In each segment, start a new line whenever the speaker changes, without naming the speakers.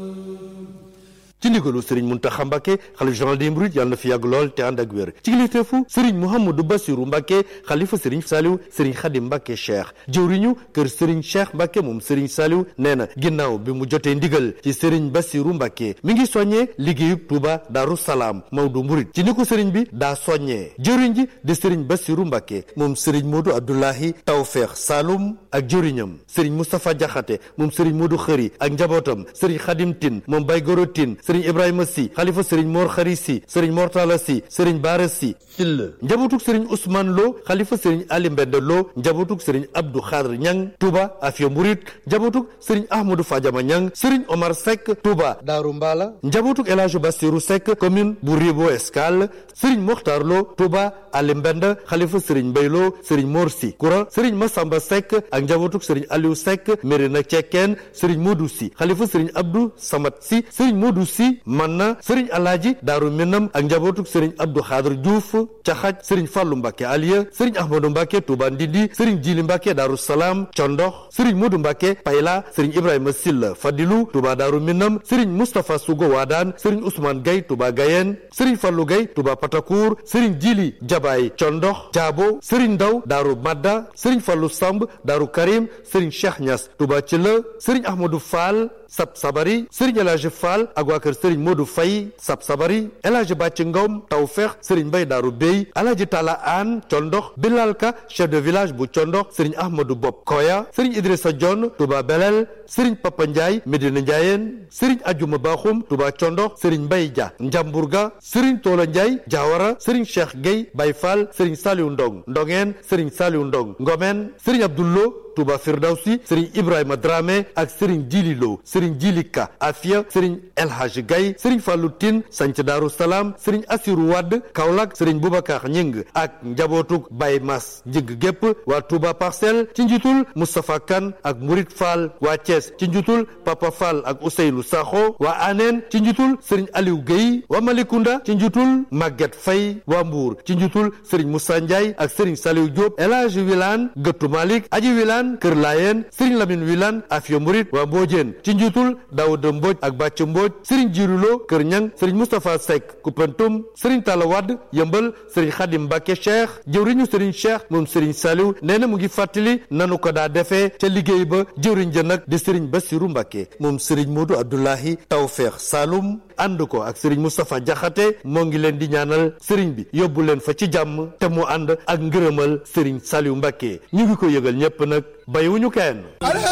ci ndigalu sëriñ Muntaxa Mbàkke xalif général des mourides yàlla na fi yàgg lool te ànd ak wér ci kilifteefu sëriñ Mouhamadou Bassirou Mbàkke xalifa sëriñ Saliou sëriñ Xadim Mbàkke Cheikh jëwriñu kër sëriñ Cheikh Mbàkke moom sëriñ Saliou nee na ginnaaw bi mu jotee ndigal ci sëriñ Bassirou Mbàkke mi ngi soññee liggéeyub Touba Daaru Salaam Maodo Mouride ci ni ko sëriñ bi daa soññee jëwriñ ji di sëriñ Bassirou Mbàkke moom sëriñ Modou Abdoulahi Tawfeex Saloum ak jëwriñam sëriñ Moustapha Jaxate moom sëriñ Modou Xëri ak njabootam sëriñ Xadim Tin moom Bay Goro Tin sëriñ Ibrahima si xalifa sëriñ Mor Xari si sëriñ Mortala si sëriñ Baara si sill njabootug sëriñ Ousmane Lo xalifa sëriñ Ali Mbende Lo njabootug sëriñ Abdou Khadr Ñang Touba Afia Murit njabootug sëriñ Ahmadou Fadiama Ñang sëriñ Omar Seck Touba Daaru Mbala njabootug El Hadj Bassirou Seck commune bu Ribo Escale sëriñ Mokhtar Lo Touba Ali Mbende xalifa sëriñ Mbay Lo sëriñ Mor si Koura sëriñ Massamba Seck ak njabootug sëriñ Aliou Seck Mérina Cekkeen sëriñ Modou si xalifa sëriñ Abdou Samad si sëriñ Modou si man na sëriñ alaaji daaru minam ak njabootuk sëriñ abdou xaadir diouf caxaj sëriñ fàllu mbàkke aliya sëriñ ahmadou mbàkke tuuba ndindi sëriñ jili mbàkke daaru salaam condox sëriñ modu mbàkke payla sëriñ ibrahima silla fadilu tuuba daaru minam sëriñ moustapha sugo waadaan sëriñ ousmane gay tuuba gayen sëriñ fàllu gay tuuba patakour sëriñ jili jabaay condox jaabo sëriñ ndaw daaru madda sëriñ fàllu samb daaru karim sëriñ cheikh ñas tuuba ci la sëriñ ahmadou fall sab sabari sëriñ El Hadj Fall ak waa kër sëriñ Modou Faye sab sabari El Hadj Bàcc Ngom Tawfeex sëriñ Mbay Daaru Bey El Hadj Tala Aan Condox Bilal Ka chef de village bu Condox sëriñ Ahmadou Bob Koya sëriñ Idrissa Dione Touba Belel sëriñ Papa Ndiaye Medina Ndiayeen sëriñ Ajuma Baxum Touba Condox sëriñ Mbay Dia Njamburga sëriñ Toola Ndiaye Diawara sëriñ Cheikh Gueye Bay Fall sëriñ Saliou Ndong Ndongeen sëriñ Saliou Ndong Ngomen sëriñ Abdoullo Touba Firdawsi sëriñ Ibrahima Dramé ak sëriñ Jili Lo sëriñ Jili Ka Afia sëriñ El Hadj Gaye sëriñ Fallou Tine Sanc Daaru Salaam sëriñ Assirou Wade Kaolack sëriñ Boubacar Ñing ak njabootug Baye Mas Njing gépp waa Touba Parcelles ci njiitul Moustapha Kane ak Mourid Fall waa Thiès ci njiitul Papa Fall ak Ousseynou Sakho waa Anen ci njiitul sëriñ Aliou Guèye waa Malicounda ci njiitul Maguette Faye waa Mbour ci njiitul sëriñ Moussa Ndiaye ak sëriñ Saliou Diop El Hadj Wilane Gëttu Malick Aji Wilane Kër Laayeen Sëriñ Lamine Wilane Afia Murit waa Mbojeen ci njiitul Daouda Mbodj ak Bàcc Mbodj Sëriñ Jirulo Kër Ñang Sëriñ Moustapha Seck Koupentoum Sëriñ Talla Wade Yëmbal Sëriñ Xadim Mbàkke Cheikh jëwriñu Sëriñ Cheikh moom Sëriñ Saliou nee na mu ngi fàttali nanu ko daa defee ca liggéey ba jëwriñ ja nag di Sëriñ Bassirou Mbàkke moom Sëriñ Modou Abdoulahi Tawfeex Saloum ànd ko ak Sëriñ Moustapha Jaxate moo ngi leen di ñaanal sëriñ bi yóbbu leen fa ci jàmm te mu ànd ak ngërëmal Sëriñ Saliou Mbàkke ñu ngi ko yëgal ñépp nag bàyyiwuñu kenn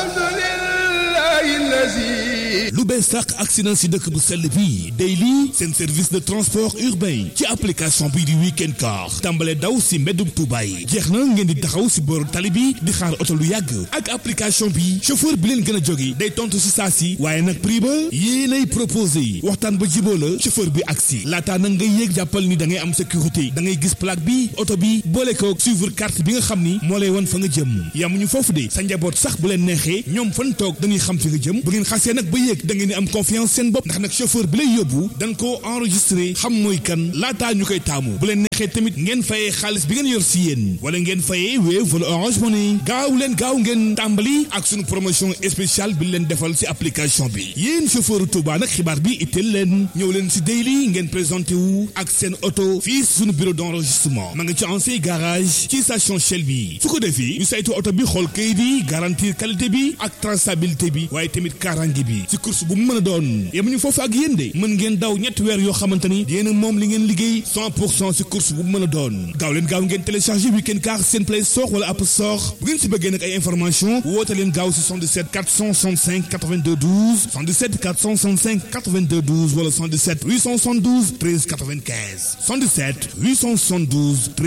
lu bees sàq accident si dëkk bu sell bii Daily seen service de transport urbain ci application bii di weekend car tàmbale daw si mbeddum Tuuba yi jeex na ngeen di taxaw si booru tali bi di xaar oto lu yàgg ak application bi chauffeur bi leen gën a jóge day tontu si saa si waaye nag prix ba yéenay proposé waxtaan ba jiboo la chauffeur bi agsi laataa nag ngay yéeg jàppal ni da ngay am sécurité da ngay gis plaque bi oto bi boole ko suivre carte bi nga xam ni moo lay wan fa nga jëm yamuñu foofu de sa njaboot sax bu leen neexee ñoom fan toog dañuy xam fi nga jëm bu ngeen xasee nag ba yéeg da ngeen di am confiance seen bopp ndax nag chauffeur bi lay yóbbu dañ koo enregistré xam mooy kan laataa ñu koy taamu bu leen neexee tamit ngeen fayee xaalis bi ngeen yor si yéen wala ngeen fayee Wave wala Orange Money gaaw leen gaaw ngeen tàmbali ak suñu promotion spéciale bi leen defal si application bi yéen chauffeur Touba nag xibaar bi itteel leen ñëw leen si Daily ngeen présenté wu ak seen oto fii suñu bureau d' enregistrement ma nga ci ancien garage ci station Shell bi su ko defee ñu saytu oto bi xool kayit yi garantir qualité bi ak traçabilité bi waaye tamit kaaraange bi ci course bu mu mën a doon yemuñu foofu ak yéen de mën ngeen daw ñetti weer yoo xamante ni yéen moom li ngeen liggéey 100 pour cent ci course bu mu mën a doon gaaw leen gaaw ngeen téléchargé weekend car seen play store wala app store bu ngeen si bëggee nag ay information woote leen gaaw si 77 465 82 12 77 465 82 12 wala 77 872 13 95 77 872 13